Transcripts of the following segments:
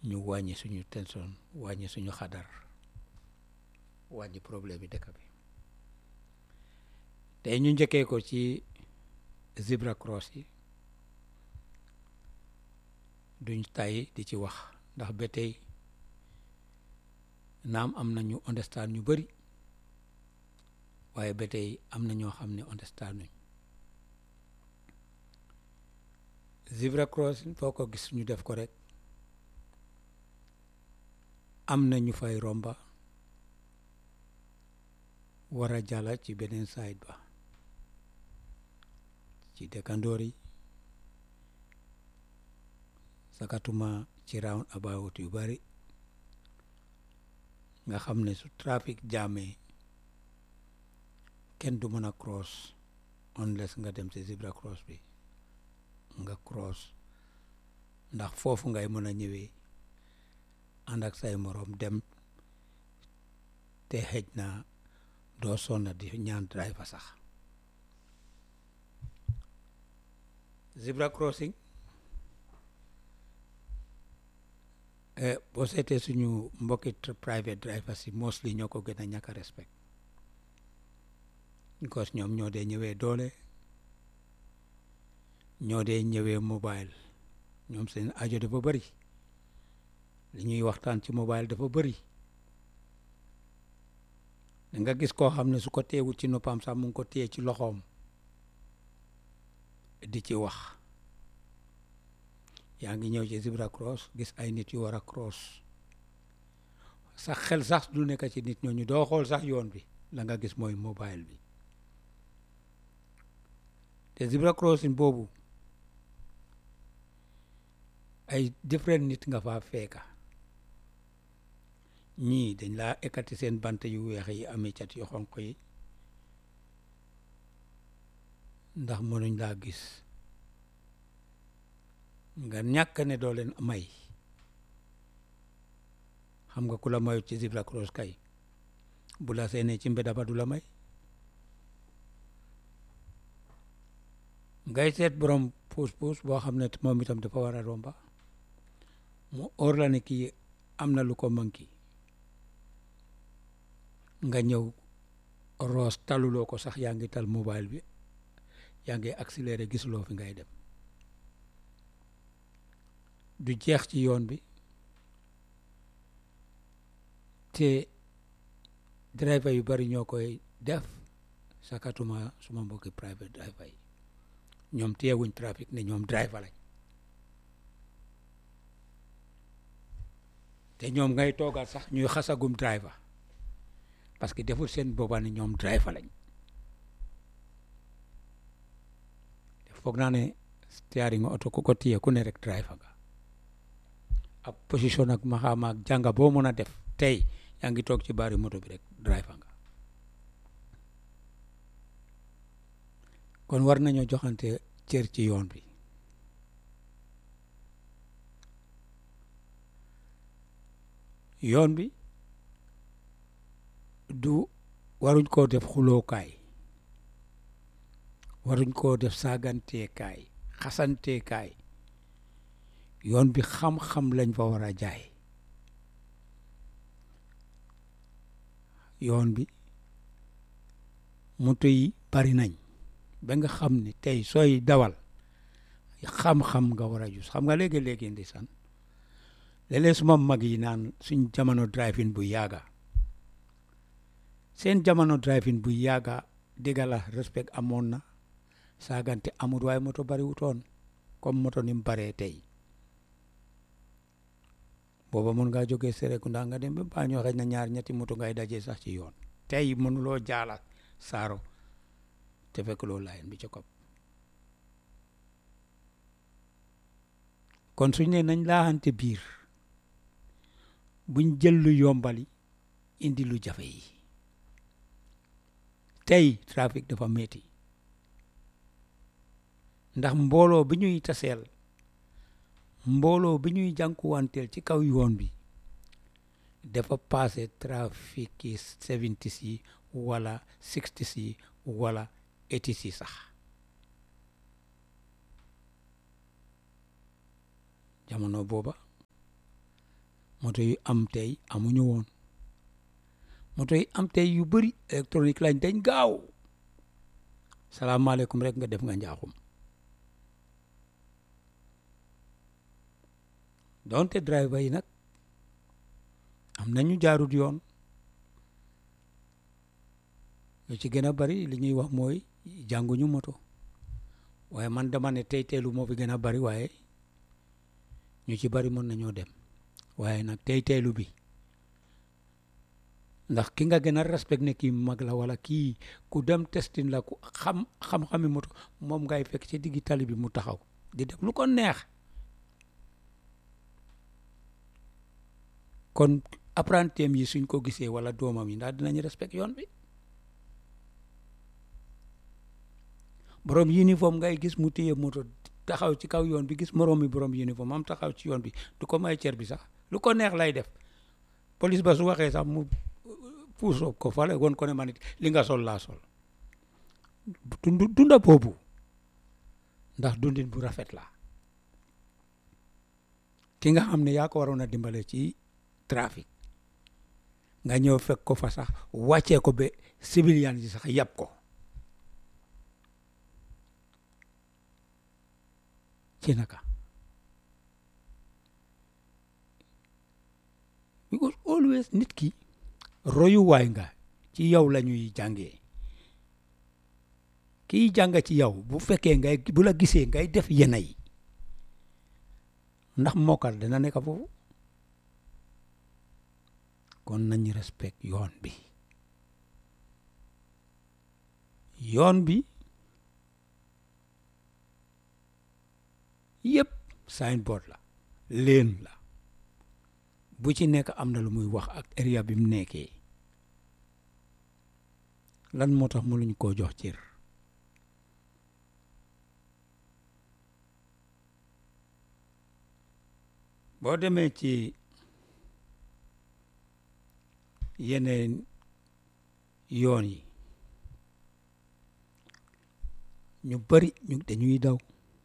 ñu wàññi suñu tension wàññi suñu xadar wàññi problème yi dëkk bi tey ñu njëkkee ko ci zebra cross yi duñ tay di ci wax ndax ba tey naam am na ñu understand ñu bëri waaye ba tey am na ñoo xam ne understand nuñ zebra cross foo ko gis ñu def ko rek am na ñu fay romba war a jàlla ci beneen side ba ci dëkkandoor yi sakatuma ci round about yu bari nga xam ne su trafic jaamee kenn du mën a cross unless nga dem ci zebra cross bi nga cross ndax foofu ngay mën a ñëwee ànd ak say moroom dem te xëj na doo sonna di ñaan driver sax zebra crossing boo seetee suñu mbokki private drivers yi mostly ñoo ko gën a ñàkk a respect because ñoom ñoo dee ñëwee doole ñoo dee ñëwee mobile ñoom seen ajo dafa bëri li ñuy waxtaan ci mobile dafa bëri da nga gis koo xam ne su ko teewul ci noppam sax mu ngi ko téye ci loxoom di ci wax yaa ngi ñëw ci zebra cross gis ay nit yu war a cross sax xel sax du nekk ci nit ñooñu doo xool sax yoon bi la nga gis mooy mobile bi te zebra crossing boobu ay different nit nga faa feeka ñii dañ laa ekkati seen bant yu weex yi amee cat yu xonq yi ndax mënuñ laa gis nga ñàkk ne doo leen may xam nga ku la mayut ci zebra cross kay bu la seenee ci mbeda ba du la may ngay seet borom puus puus boo xam ne moom itam dafa war a romba mu óor la ne kii am na lu ko manki nga ñëw roos taluloo ko sax yaa ngi tal mobile bi yaa ngi accéléré gisuloo fi ngay dem du jeex ci yoon bi te driver yu bari ñoo koy def sakatuma suma mbokki private driver yi ñoom teewuñ trafic ne ñoom driver lañ te ñoom ngay toogal sax ñuy xasagum driver parce que deful seen booba ne ñoom driver lañ foog naa ne steering oto ku ko téye ku ne rek driver nga ak position ak maxaama ak jànga boo mën a def tey yaa ngi toog ci baari moto bi rek driver nga kon war nañoo joxante cër ci yoon bi yoon bi du waruñ koo def xulookaay waruñ koo def saaganteekaay xasanteekaay yoon bi xam-xam lañ fa war a jaay yoon bi moto yi bari nañ ba nga xam ne tey sooy dawal xam-xam nga war a jus xam nga léegi-léegi ndeysaan léeg-léeg suma mag yi naan suñ jamono driving bu yàgga seen jamono driving bu yàgga dégga la respect amoon na saagante amul waaye moto bari wutoon comme moto ni mu baree tey booba mun ngaa jógee Serekunda nga dem ba Banjul xëy na ñaar ñetti moto ngay dajee sax ci yoon tey mënuloo jaala saaro te fekk loo layen bi ci kopp kon suñ ne nañ laaxante biir buñ jël lu yombali indi lu jafe yi tey trafic dafa metti ndax mbooloo bi ñuy taseel mbooloo bi ñuy jànkuwanteel ci kaw yoon bi dafa passé trafic yi seventies yi wala sixties yi wala eighties yi sax jamono booba moto yu am tey amuñu woon moto yi am tey yu bëri électronique lañ dañ gaaw salaamaaleykum rek nga def nga njaaxum donte driver yi nag am nañu jaarut yoon lu ci gën a bari li ñuy wax mooy jànguñu moto waaye man dama ne tey teelu moo fi gën a bari waaye ñu ci bari mën nañoo dem waaye nag tey teelu bi ndax ki nga gën a respect ne kii mag la wala kii ku dem testin la ku xam xam-xami moto moom ngay fekk ci diggi tali bi mu taxaw di def lu ko neex kon apprentim yi suñ ko gisee wala doomam yi ndax dinañ respect yoon bi borom uniforme ngay gis mu téye moto taxaw ci kaw yoon bi gis moroom mi borom uniforme am taxaw ci yoon bi du ko may cer bi sax lu ko neex lay def police ba su waxee sax mu puusoo ko fale woon ko ne man it li nga sol laa sol dund dunda boobu ndax dundin bu rafet la ki nga xam ne yaa ko waroon a dimbale ci trafic nga ñëw fekk ko fa sax wàccee ko ba civilian yi sax yàpp ko ci naka because always nit ki royuwaay nga ci yow la ñuy jàngee kiy jàng ci yow bu fekkee ngay bu la gisee ngay def yena yi ndax mokkal dina nekk foofu kon nañ respect yoon bi yoon bi yëpp signboard la leen la bu ci nekk am na lu muy wax ak area bi mu nekkee lan moo tax mënuñ koo jox cër boo demee ci yeneen yoon yi ñu bari ñu dañuy daw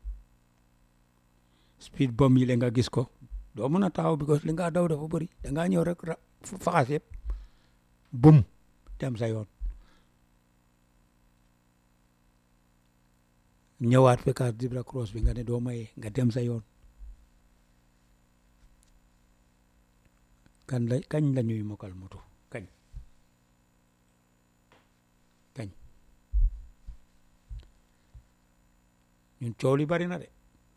speed bomb yi la nga gis ko doo mën a taxaw because li nga daw dafa bëri da ngaa ñëw rek ra faxas yëpp bum dem sa yoon ñëwaat fekkaat zebra cross bi nga ne doo maye nga dem sa yoon kan la kañ la ñuy mokkal moto kañ kañ ñun coow li bari na de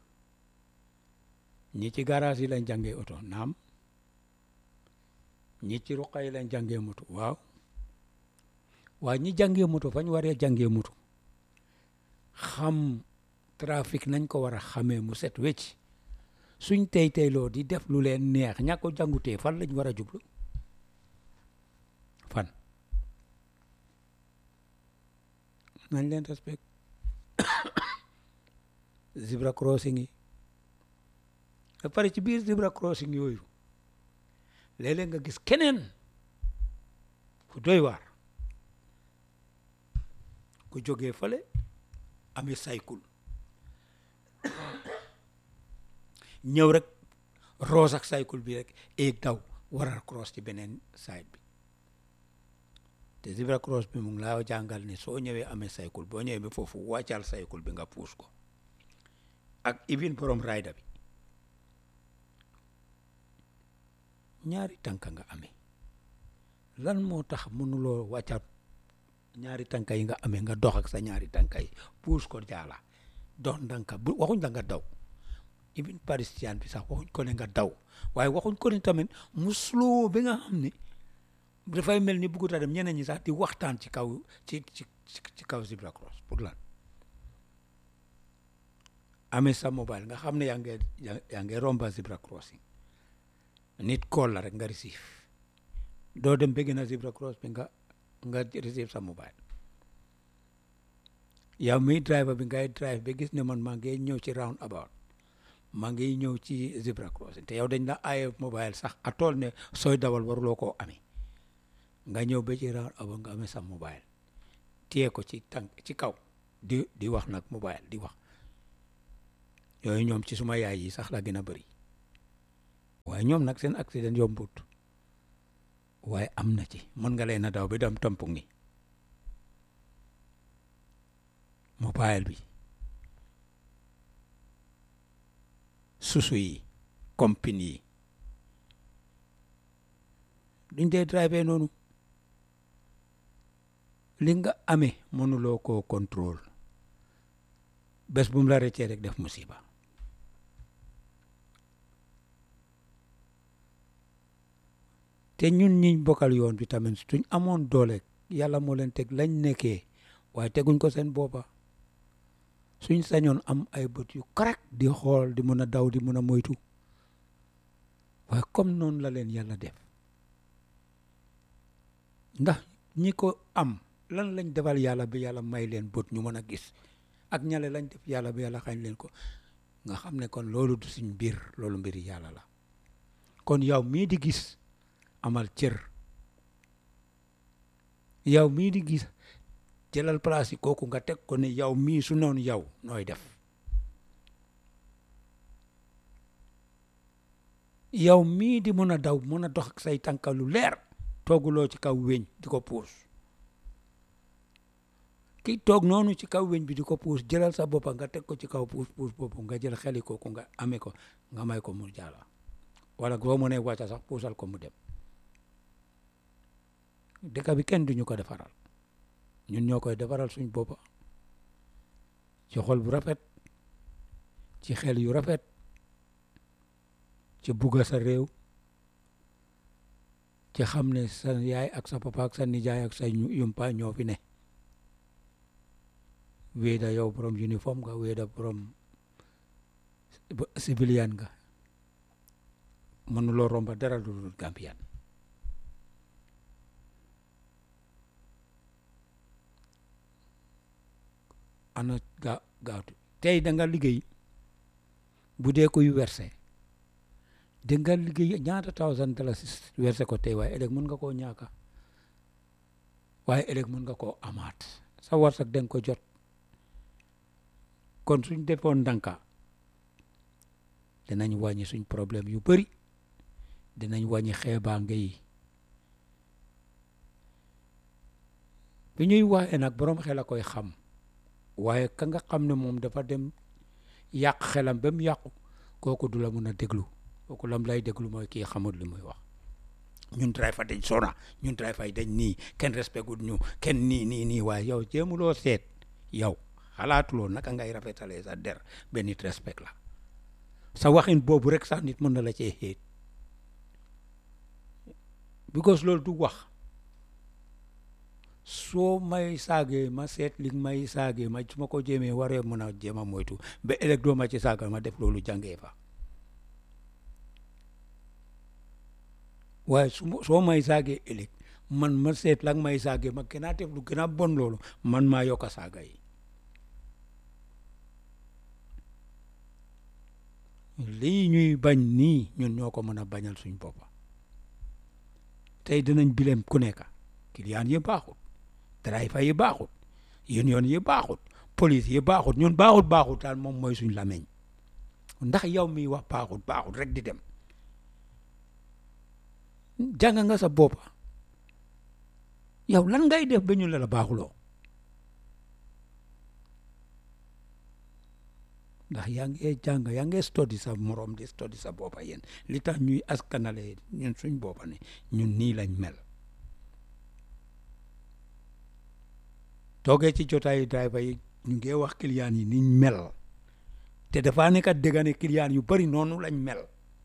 ñi ci garage yi lañ jàngee oto naam ñi ci ruqa yi lañ jàngee moto waaw waaye ñi jàngee moto fañ waree jàngee moto xam trafic nañ ko war a xamee mu set wecc suñ tey teyloo di def lu leen neex ña ko jàngutee fan lañ war a jublu fan nañ leen respect zebra crossing yi ba pare ci biir zebra crossing yooyu léeg-léeg nga gis keneen ku doy waar ku jógee fale amee saykul ñëw rek roos ak saykul bi rek eeg daw waral cross ci beneen side bi te zebra cross bi mu ngi laa jàngal ne soo ñëwee amee saykul boo ñëwee ba foofu wàccal saykul bi nga puus ko ak even borom rayda bi ñaari tànka nga amee lan moo tax mënuloo wàccal ñaari tànka yi nga amee nga dox ak sa ñaari tànka yi puus ko jaala dox ndànka bu waxuñ la nga daw even parisien bi sax waxuñ ko ne nga daw waaye waxuñ ko ne tamit mu slow bi nga xam ne dafay mel ni buggut a dem ñeneen ñi sax di waxtaan ci kaw ci ci ci kaw zebra cross pour lan amee sa mobile nga xam ne yaa ngi yaa ngi romba zebra crossing nit call la rek nga receive doo dem bëgg na zebra cross bi nga nga receive sa mobile yow mi driver bi ngay drive ba gis ne man maa ngi ñëw ci round about maa ngi ñëw ci zebra crossing te yow dañ la aaye mobile sax a tool ne sooy dawal waruloo koo amee nga ñëw ba ci round about nga amee sa mobile téye ko ci tànk ci kaw di di wax nag mobile di wax yooyu ñoom ci suma yaay yi sax la gën a bëri waaye ñoom nag seen accident yombut waaye am na ci mën nga leen a daw bi dem tampu ngi mobile bi susu yi compagnie yi duñ dee drive noonu li nga amee mënuloo koo contrôle bés bu mu la rëccee rek def musiba te ñun ñiñ bokkal yoon bi tamit suñ amoon doole yàlla moo leen teg lañ nekkee waaye teguñ ko seen boppa suñ sañoon am ay bët yu correct di xool di mën a daw di mën a moytu waaye comme noonu la leen yàlla def ndax ñi ko am lan lañ defal yàlla bi yàlla may leen bët ñu mën a gis ak ñale lañ def yàlla bi yàlla xañ leen ko nga xam ne kon loolu du suñ mbir loolu mbiri yàlla la kon yow mii di gis amal cër yow mii di gis jëlal place yi kooku nga teg ko ne yow mii su noonu yow nooy def yow mii di mën a daw mën a dox ak say tànka lu leer tooguloo ci kaw weñ di ko puus ki toog noonu ci kaw weñ bi di ko puus jëlal sa boppa nga teg ko ci kaw puus puus boppu nga jël xeli kooku nga amee ko nga may ko mu jàlla wala boo mënee wàcca sax puusal ko mu dem dëkk bi kenn duñu ko defaral ñun ñoo koy defaral suñ boppa ci xol bu rafet ci xel yu rafet ci bugga sa réew ci xam ne sa yaay ak sa papa ak sa nijaay ak sa yumpa ñoo fi ne wéeda yow borom uniforme nga wéeda borom civilian nga mënuloo romba dara lu dul Gambian ana ga gaawtu tey da nga liggéey bu dee koy werse da nga liggéey ñaata thousand dollars werse ko tey waaye ëllëg mën nga koo ñaaka waaye ëllëg mën nga koo amaat sa warsak da nga ko jot kon suñ defoon ndànka dinañ wàññi suñ problème yu bëri dinañ wàññi xeebaange yi bi ñuy waxee nag boroom xel a koy xam waaye ka nga xam ne moom dafa dem yàq xelam ba mu yàqu kooku du la mën a déglu kooku lam lay déglu mooy kii xamul li muy wax ñun driver dañ sona ñun driver dañ nii kenn respect gul ñu kenn nii nii nii waaye yow jéemuloo seet yow xalaatuloo naka ngay rafetalee sa der ba nit respect la sa waxin boobu rek sax nit mën na la cee xéet because loolu du wax soo may saagee ma seet li may saagee ma su ma ko jéemee waree mën a jéem a moytu ba ëllëg doo ma ci saaga ma def loolu jàngee fa waaye su soo may saagee ëllëg man ma seet la may saagee ma gën a def lu gën a bon loolu man maa yokk a saaga yi lii ñuy bañ nii ñun ñoo ko mën a bañal suñ boppa tey dinañ bileem ku nekk client yi baaxut driver yi baaxut union yi baaxut police yi baaxut ñun baaxut baaxut daal moom mooy suñ lameñ ndax yow miy wax baaxut baaxut rek di dem jàng nga sa boppa yow lan ngay def ba ñu la la baaxuloo ndax yaa ngi jàng yaa ngi study sa morom di study sa boppa yéen li tax ñuy askanale ñun suñ boppa ne ñun nii lañ mel toogee ci jotaayu driver yi ñu ngi wax client yi niñ mel te dafa nekk dëgg ne client yu bari noonu lañ mel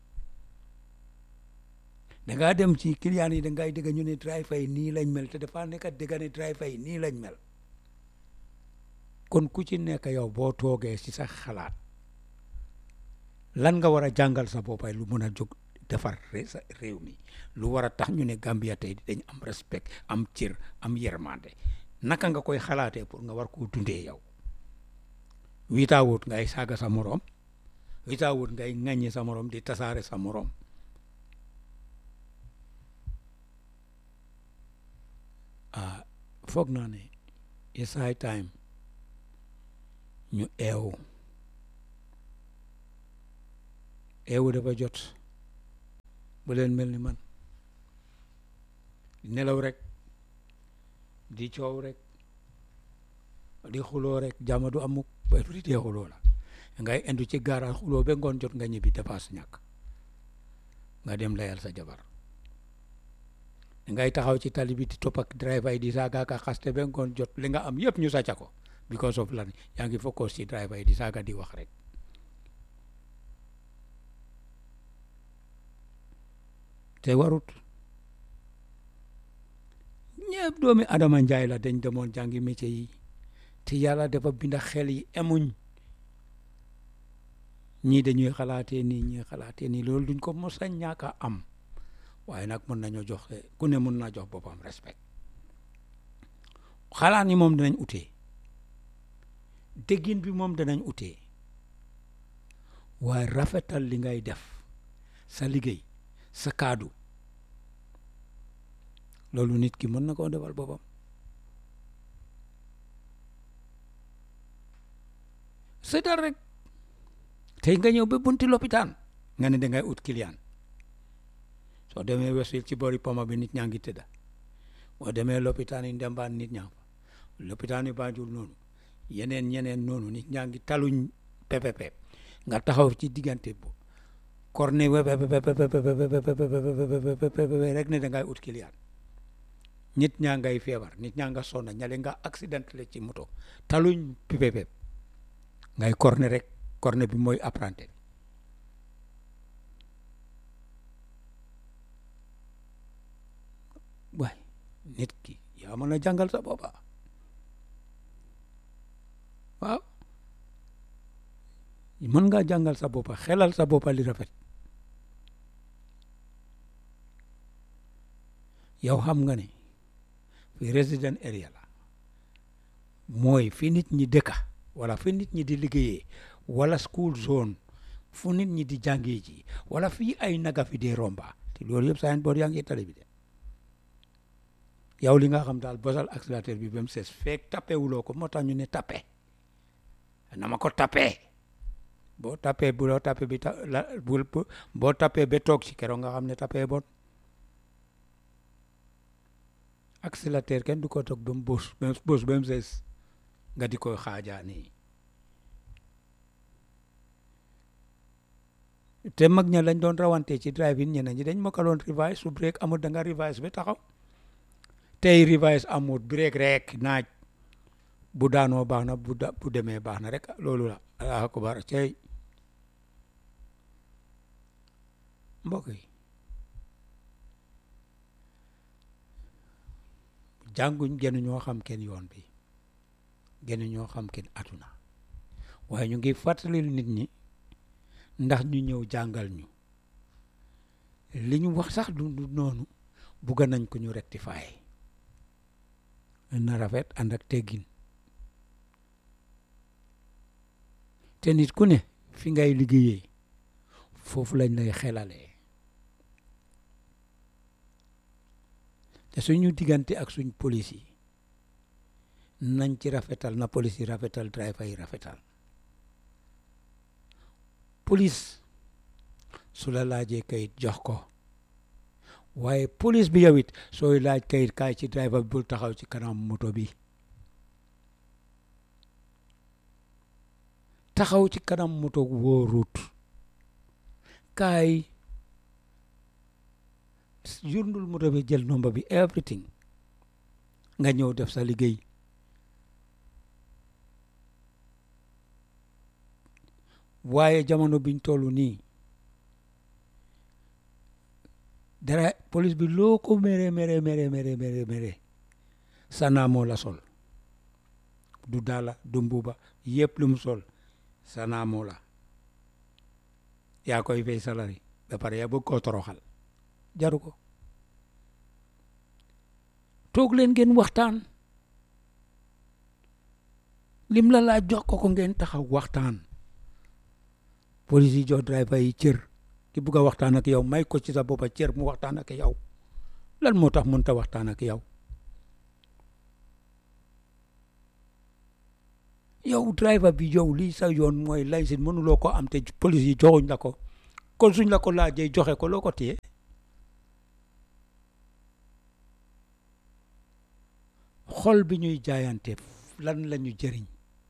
da ngaa dem ci client yi da ngay dëgg ñu ne driver yi nii lañ mel te dafa nekk dëgg ne driver yi nii lañ mel kon ku ci nekk yow boo toogee ci sa xalaat lan nga war a jàngal sa boppay lu mën a jóg defar sa réew mi lu war a tax ñu ne Gambia tey dañ am respect am cër am yermande naka nga koy xalaatee pour nga war koo dundee yow witaawut ngay saaga sa morom witaawut ngay ŋàññi sa morom di tasaare sa morom ah foog naa ne it's high time ñu eewu eewu dafa jot bu leen mel ni man nelaw rek di coow rek di xuloo rek jàmm du amuk ba di dee xuloo la ngay indu ci gaaraal xuloo ba ngoon jot nga ñibbi dépasse ñàkk nga dem layal sa jabar ngay taxaw ci tali bi di topp ak driver yi di saaga ka xaste ba ngoon jot li nga am yëpp ñu sàcca ko because of lan yaa ngi focus ci driver yi di saaga di wax rek te warut ñëpp doomi Adama Njaay la dañ demoon jàngi métier yi te yàlla dafa binda xel yi emuñ ñii dañuy xalaatee nii ñii xalaatee nii loolu duñ ko mos a ñàkk a am waaye nag mën nañoo jox ku ne mën naa jox boppam respect xalaat ni moom danañ utee déggin bi moom danañ utee waaye rafetal li ngay def sa liggéey sa kaadu loolu nit ki mën na koo defal boppam seetal rek tey nga ñëw ba bunti lopitaan nga ne dangay ut client soo demee Westfield ci boori poma bi nit ñaa ngi tëdda boo demee lopitaan yi ndembaan nit ñaa fa lopitaan yi Banjul noonu yeneen ñeneen noonu nit ñaa ngi taluñ pepepe nga taxaw ci diggante bu korne rek ne dangay ut client nit ñaa ngay feebar nit ñaa nga sonna ñale nga accident le ci moto taluñ pepepe ngay korne rek korne bi mooy apprenti waay nit ki yaa mën a jàngal sa boppa waaw mën ngaa jàngal sa boppa xelal sa boppa li rafet yow xam nga ne fi resident area la mooy fi nit ñi dëkka wala fi nit ñi di liggéeyee wala school zone fu nit ñi di jàngee ji wala fii ay naga fi dee romba te loolu yëpp saa boor yaa ngi tali bi de yow li nga xam daal bosal accélérateur bi ba mu ses feek tappe wuloo ko moo tax ñu ne tappe na ma ko tappe boo tappe bu loo tappe bi ta la bul boo tappe ba toog ci keroog nga xam ne tappe bon accélérateur kenn du ko toog ba mu bos ba mu bos ba mu ses nga di koy xaajaa nii te mag ña lañ doon rawante ci drive-in ñeneen ñi dañ mokkaloon revise su break amul da nga revise ba taxaw tey revise amul break rek naaj bu daanoo baax na bu da bu demee baax na rek loolu la allahu akbar cey mbokk yi jànguñ gënu ñoo xam kenn yoon bi gënu ñoo xam kenn atuna waaye ñu ngi fàttalil nit ñi ndax ñu ñëw jàngal ñu li ñu wax sax du du noonu bugg nañ ko ñu rectifier na rafet ànd ak teggin te nit ku ne fi ngay liggéeyee foofu lañ lay xelalee te suñu diggante ak suñ police yi nañ ci rafetal na police yi rafetal driver yi rafetal police su la laajee kayit jox ko waaye police bi yow it sooy laaj kayit kaay ci driver bi bul taxaw ci kanam moto bi taxaw ci kanam moto wóorut kaay yurndul moto bi jël nomba bi everything nga ñëw def sa liggéey waaye jamono biñ toll nii dara police bi loo ko mere mere mere mere mere mere sana moo la sol du daala du mbuba yëpp lu mu sol sana moo la yaa koy fay salari ba pare yaa bëgg koo toroxal jaru ko toog leen ngeen waxtaan lim la laa jox ko ko ngeen taxaw waxtaan police yi jox driver yi cër ki bugg a waxtaan ak yow may ko ci sa boppa cër mu waxtaan ak yow lan moo tax mënut a waxtaan ak yow yow driver bi yow lii sa yoon mooy laysin mënuloo ko am te police yi joxuñ la ko kon suñ la ko laajee joxe ko loo ko téye xol bi ñuy jaayante lan la ñu jëriñ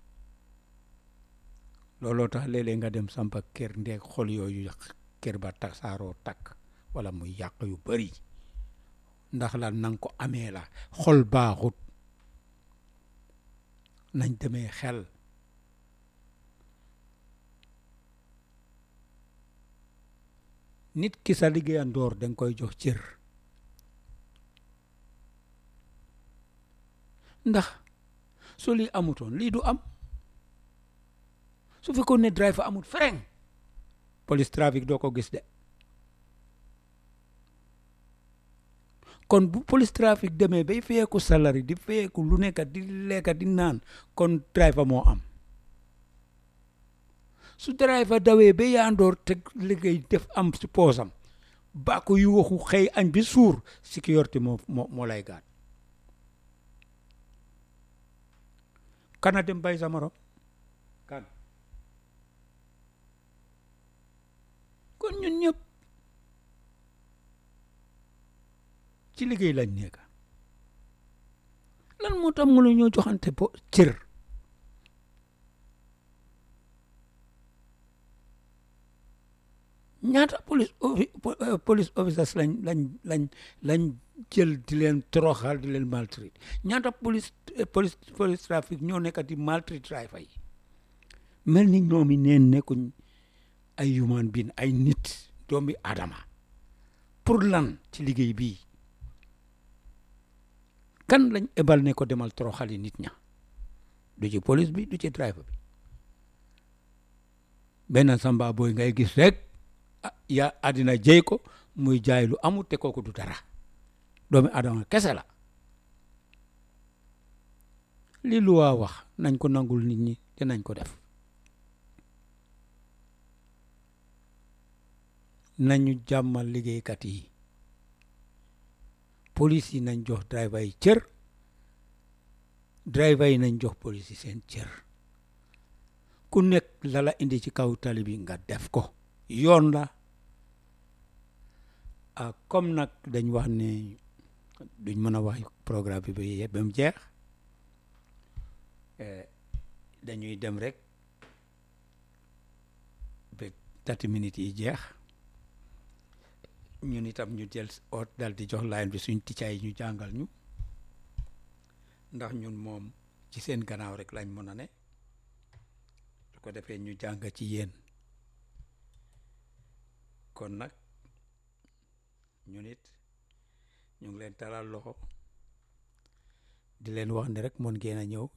looloo tax léeg-léeg nga dem sampa kër ndeeg xol yooyu kër ba tasaaroo takk wala muy yàq yu bari ndax la nang ko amee la xol baaxut nañ demee xel nit ki sa liggéeyandoor danga koy jox cër ndax su lii amutoon lii du am su fekkoon ne driver amut frein police trafic doo ko gis de kon bu police trafic demee bay feyeeku salari di feyeeku lu nekk di lekka di naan kon driver moo am su driver dawee ba yaandoor te liggéey def am si poosam bàkku yu waxu xëy añ bi suur sécurité moo moo moo lay gaat kana dem bay sa morom kan kon ñun ñëpp ci liggéey lañ nekk lan moo tax mu la ñoo joxante bo cër ñaata police police officers lañ lañ lañ lañ jël di leen toroxal di leen maltraité ñaata police police police trafic ñoo nekk di maltraité driver yi mel ni ñoomi neen nekkuñ ay human being ay nit doomi adama pour lan ci liggéey bii kan lañ ebal ne ko demal toroxali nit ña du ci police bi du ci driver bi benn samba boy ngay gis rek ya àddina jëy ko muy jaay lu amul te kooku du dara doomi adama kese la li lu waa wax nañ ko nangul nit ñi te nañ ko def nañu jàmmal liggéeykat yi police yi nañ jox driver yi cër driver yi nañ jox police yi seen cër ku nekk lala indi ci kaw tali bi nga def ko yoon la ah comme nag dañ wax ne duñ mën a wax programme bi ba yëpp ba mu jeex dañuy dem rek ba thirty minutes yi jeex ñun itam ñu jël oot dal di jox line bi suñ ticcaay yi ñu jàngal ñu ndax ñun moom ci seen gannaaw rek lañ mën a ne su ko defee ñu jàng ci yéen kon nag ñun it ñu ngi leen talal loxo di leen wax ne rek mën ngeen a ñëw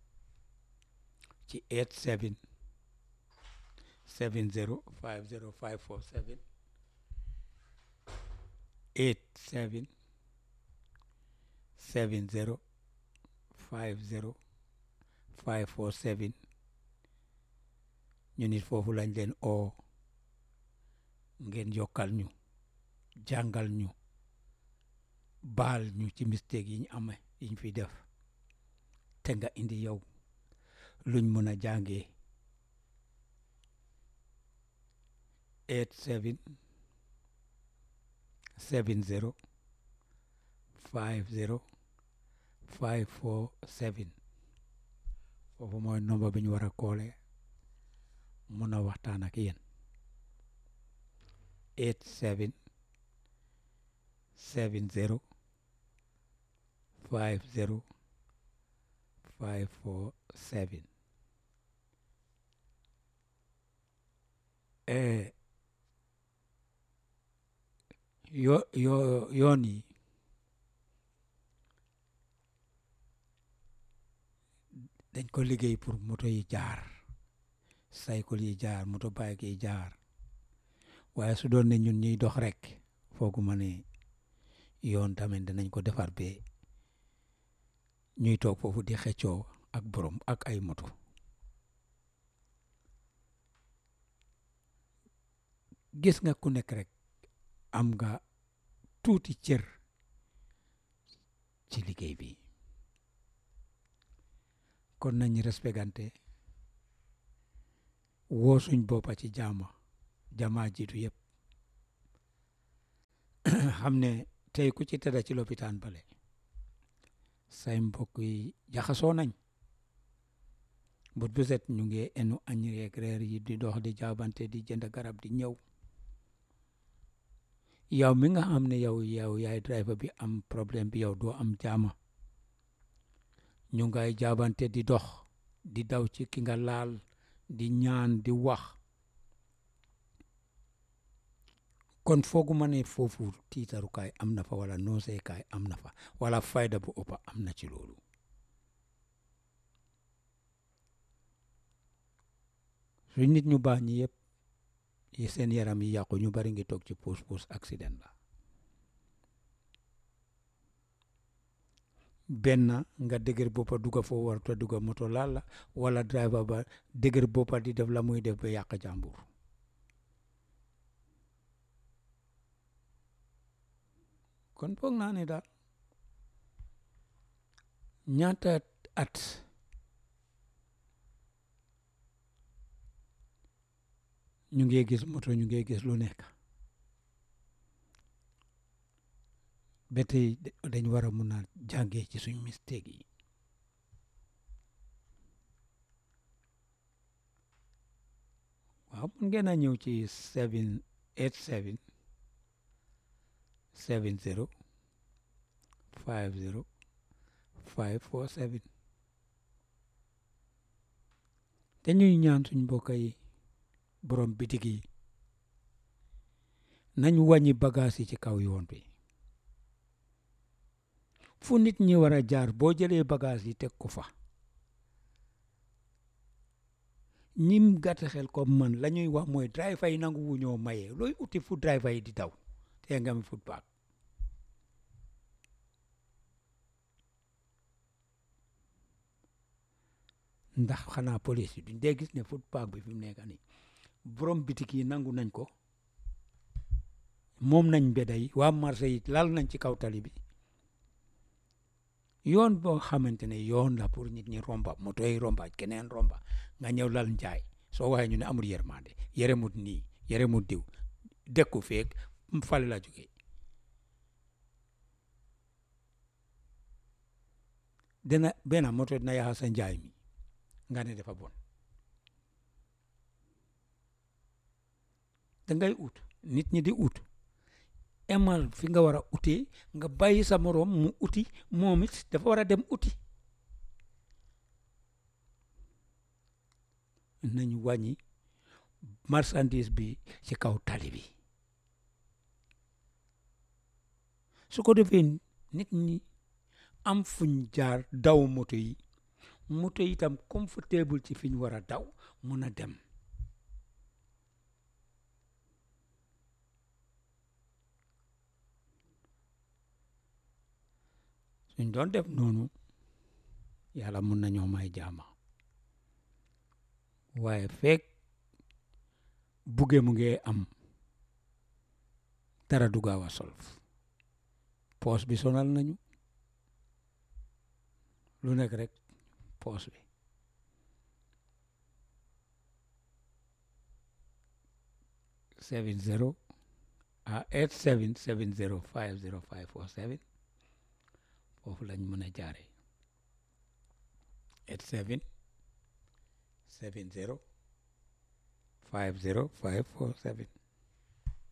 ci eight seven seven zero five zero five four seven eight seven seven zero five zero five four seven ñu nit foofu lañ leen oo ngeen yokkal ñu jàngal ñu baal ñu ci mistake yi ñu amee yi ñu fi def te nga indi yow luñ mën a jàngee eight seven seven zero five zero five four seven foofu mooy nomba bi ñu war a koole mun a waxtaan ak yéen eight seven seven zero five zero five four seven yo yo yoon yi dañ ko liggéey pour moto yi jaar cycle yi jaar moto bike yi jaar waaye su doon ne ñun ñuy dox rek fooguma ne yoon tamit danañ ko defar ba ñuy toog foofu di xeccoo ak borom ak ay moto gis nga ku nekk rek am nga tuuti cër ci liggéey bi kon nañ respectante woo suñ boppa ci jaama jamaa jiitu yëpp xam ne tey ku ci tëdda ci lopitaan bale say mbokk yi jaxasoo nañ bët bu set ñu ngi enu añ yeeg reer yi di dox di jaabante di jënd garab di ñëw yow mi nga xam ne yow yow yaay driver bi am problème bi yow doo am jaama ñu ngay jaabante di dox di daw ci ki nga laal di ñaan di wax kon fooguma ne foofu tiitarukaay am na fa wala nooseekaay am na fa wala fayda bu ëppa am na ci loolu su nit ñu baax ñi yëpp yi seen yaram yi yàqu ñu bari ngi toog ci puus puus accident la benn nga dëgër boppa dugga foo warta dugga moto laal la wala driver ba dëgër boppa di def la muy def ba yàq jàmbur kon foog naa ne daal ñaata at ñu ngi gis moto ñu ngi gis lu nekk ba tey dañ war a mun a jàngee ci suñ mistake yi waaw mun ngeen a ñëw ci seven eight seven seven zero five zero five four seven te ñuy ñaan suñ mbokk yi borom bitig yi nañ wàññi bagage yi ci kaw yoon bi fu nit ñi war a jaar boo jëlee bagage yi teg ko fa ñim gàtt xel comme man la ñuy wax mooy driver yi nangu wu ñoo maye looy uti fu driver yi di daw te nga mi footpath ndax xanaa police yi duñ dee gis ne footpath bi fi mu nekk nii borom bitik yi nangu nañ ko moom nañ mbedda yi waa marché yi lal nañ ci kaw tali bi yoon boo xamante ne yoon la pour nit ñi romba moto yi romba keneen romba nga ñëw lal njaay soo waxee ñu ne amul yërmande yëremut nii yëremut diw dëkku feek fale la jóge dina benn moto dina yaxa sa njaay mi nga ne dafa bon dangay ut nit ñi di ut emal fi nga war a utee nga bàyyi sa moroom mu uti moom it dafa war a dem uti nañu wàññi marchandise bi ci kaw tali bi su ko defee nit ñi am fuñ jaar daw moto yi moto yi itam confortable ci fi ñu war a daw mun a dem suñ doon def noonu yàlla mun nañoo may jaama waaye feek buggee mu ngi am dara du gaaw a solf poos bi sonal nañu lu nekk rek poos bi seven zero ah eight seven seven zero five zero five four seven foofu lañ mën a jaare eight seven seven zero five zero five four seven